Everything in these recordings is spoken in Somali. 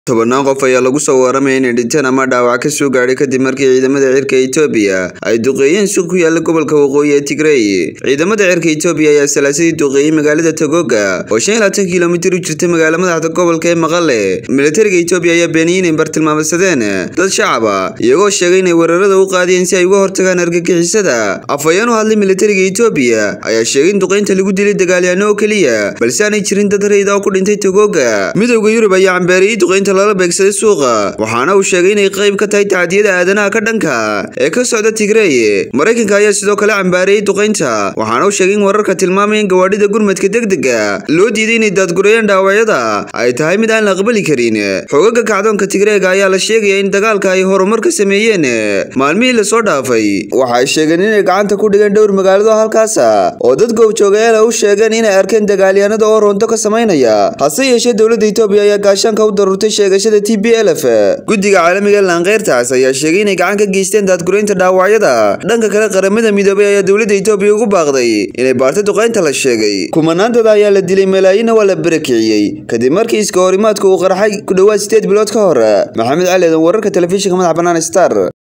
tobannaan qof ayaa lagu soo waramaya inay dhinteen ama dhaawac ka soo gaadhay kadib markii ciidamada cirka Itoobiya ay duqeeyeen suuq ku yaala gobolka waqooyi ee Tigray ciidamada cirka Itoobiya ayaa salaasadii duqeeyay magaalada Togoga oo 25 kiilomitir u jirta magaalada madaxda gobolka ee Maqale militariga Itoobiya ayaa beeniyay inay bartilmaameedsadeen dad shacab ah iyagoo sheegay inay weerarada u qaadeen si ay uga hortagaan argagixisada afayeen u hadlay militariga Itoobiya ayaa sheegay in duqeynta lagu dilay dagaalyahanno oo kaliya balse aanay jirin dad rayid ah oo ku dhintay Togoga midowga Yurub ayaa cambeeriyay duqeynta lala beegsaday suuqa waxaana uu sheegay inay qayb ka tahay tacdiyada aadanaha ka dhanka ee ka socda Tigray Mareykanka ayaa sidoo kale cambaariyay duqeynta waxaana uu sheegay in wararka tilmaamaya in gawaadhida gurmadka degdega loo diiday inay daadgurayaan dhaawacyada ay tahay mid aan la aqbali karin xogaga kacdoonka Tigreega ayaa la sheegaya in dagaalka ay horumar ka sameeyeen maalmihii la soo dhaafay waxa ay sheegeen inay gacanta ku dhigeen dhowr magaalado halkaas oo dad goobjoogayaal u sheegeen inay arkeen dagaalyahanada oo roonto ka sameynaya hase yeeshee dowladda Itoobiya ayaa gaashaanka u daruurtay sheegashada TPLF guddiga caalamiga ee Lanqeyrtaas ayaa sheegay inay gacan ka geysteen daadguraynta dhaawacyada dhanka kale qaramada midoobay ayaa dowladda Itoobiya ugu baaqday inay baarto duqeynta la sheegay kumanaantada ayaa la dilay malaayiin waa la barakiciyay kadib markii iska horimaadku uu qarxay ku dhawaad 8 bilood ka hor maxamed cali eedan wararka telefishinka madaxa bannaan star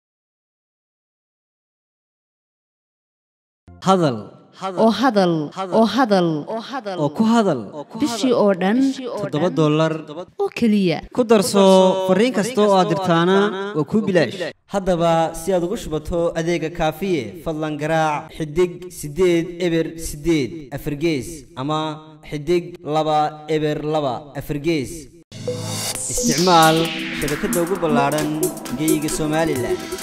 hadal oo hadal oo hadal oo ku hadal bishii oo dhan toddoba dollar oo keliya ku darso fariin kasta oo aad dirtaana waa kuu bilaash haddaba si aad ugu shubato adeega kaafiye fadlan garaac xidig siddeed eber siddeed afargees ama xidig laba eber laba afargees isticmaal shabakadda ugu ballaadhan geeyiga somalilan